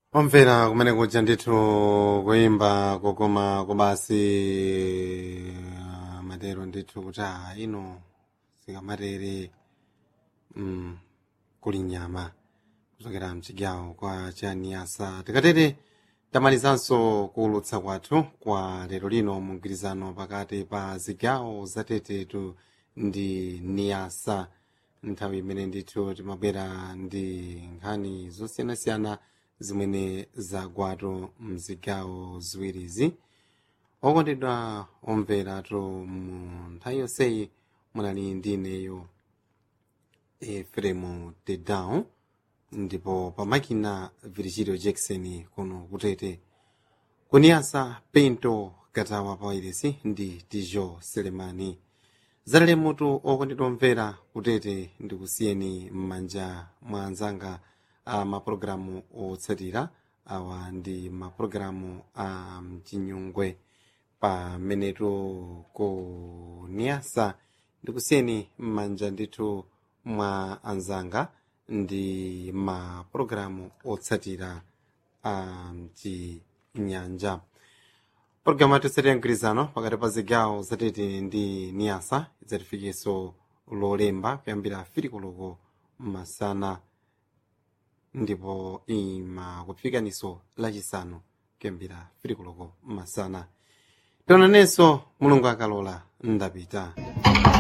omvera kumene kuja ndithu kuyimba kokoma kobasi matero ndithu kuti a ino sikamatere mm, kuli nyama kuchokera mchigawo kwa chaniyasa tikatere tamalizanso kuwulutsa kwathu kwa lero lino mu mgwirizano pakati pa zigawo zatetetu ndi niyasa nthawi imene ndithu timabwera ndi nkhani zosiyanasiyana zimene zagwatu mzigawo ziwirizi okondedwa omveratu mu nthawi yonseyi munali ndi ineyo efremu tedown ndipo pamakina virgilio jackson kuno kutete kuniyasa pinto katawa pawairesi ndi tijo selemani zalale mutu okondedwa omvera kutete ndikusiyeni m'manja mwa anzanga a mapulogalamu otsatira awa ndi mapulogalamu a mchinyungwe pamenetu ku niyasa ndikusiyeni m'manja ndithu mwa anzanga ndi mapulogalamu otsatira a mchinyanja pologalamu yathu ya mgwirizano pakati pa zigawo zatete ndi niyasa idzatifikenso lolemba kuyambira filikoloko masana ndipo imakufikaniso lachisanu kuyambira filikoloko masana tionanenso mulungu akalola ndapita